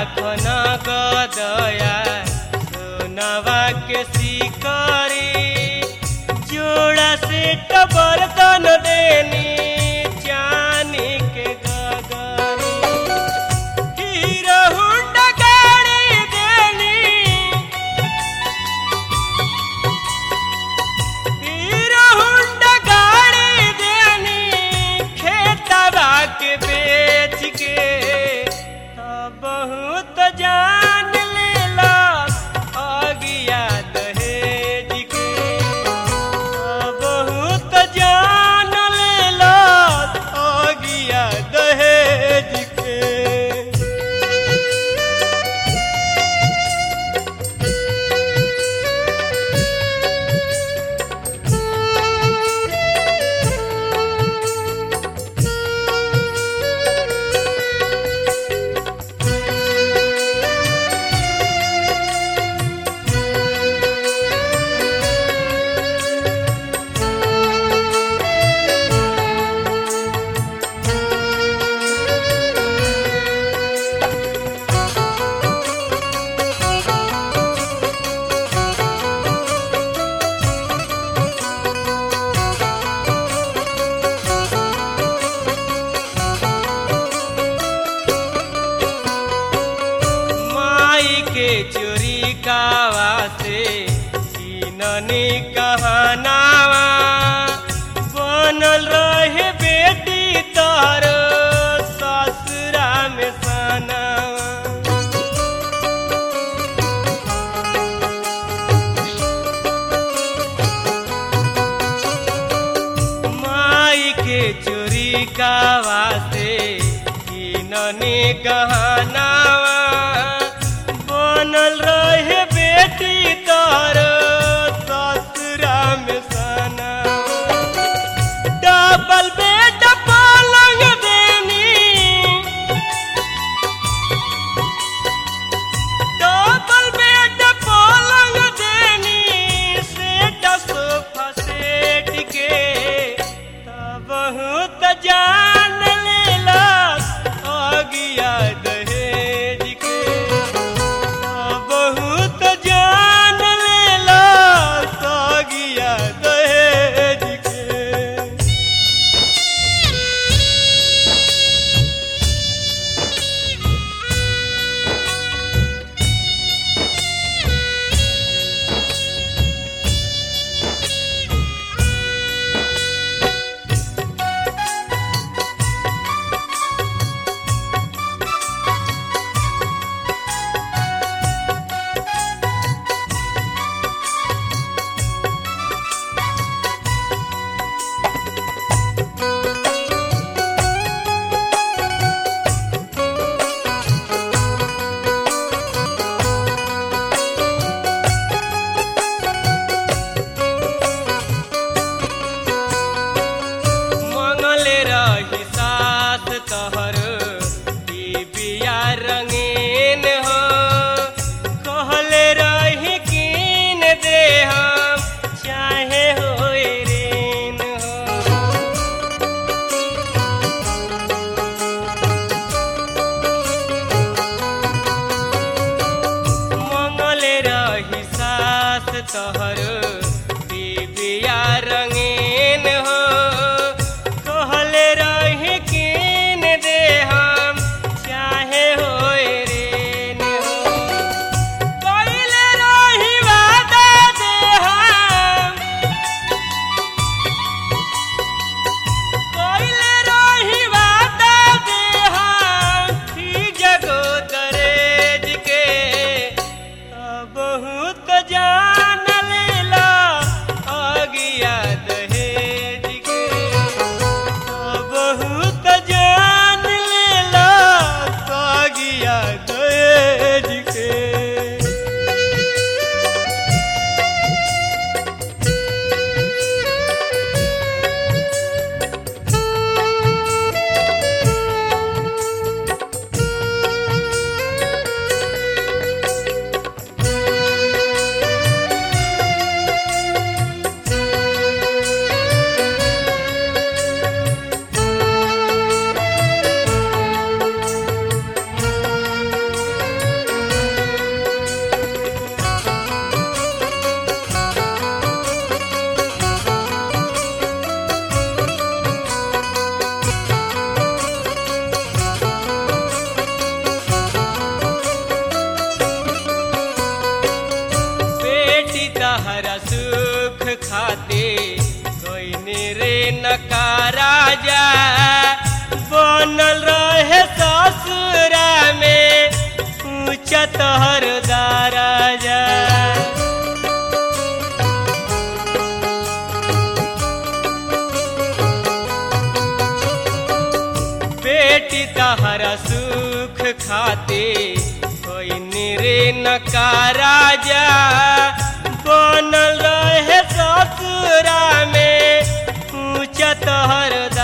लाखन गदया सोनवा के शिकारी जोड़ा से बर्तन देनी चानी के गगरी हीरो हुंडा गाड़ी देनी हीरो हुंडा गाड़ी देनी खेतवा के बेच के अब बहुत जान लेला अगिया दहेज के अब बहुत जान लेला अगिया दहेज के माई के चोरी कावा से ननी कहनावा बनल रहे बेटी तर ससुरा में सनावा माई के चोरी कावा से ननी गहनावा बनल रहे बेटी तर ससुरा में सनावा डबल बेड पलंग देनी डबल बेड पलंग देनी सेट सोफा सेट के तब बहुत जान लेला अगिया दहेज के तब बहुत जान लेला अगिया दहेज के मंगले रही सास तहर ई बिया रंगीन हो कहले रही कीन दे हम चाहे हो ऋण हो मंगले रही सास तहर बिया रंगीन हो कहले रही कीन दे हम चाहे हो ऋण हो कइले रही वादा दे हम कइले रही वादा दे हम की जगो दरेज के तब बहुत जान लेला राजा बनल रहे ससुरा में ऊंचा तोहर राजा बेटी तहरा सुख खाते कोई निरे नका राजा बनल रहे ससुरा में ऊंचा तोहर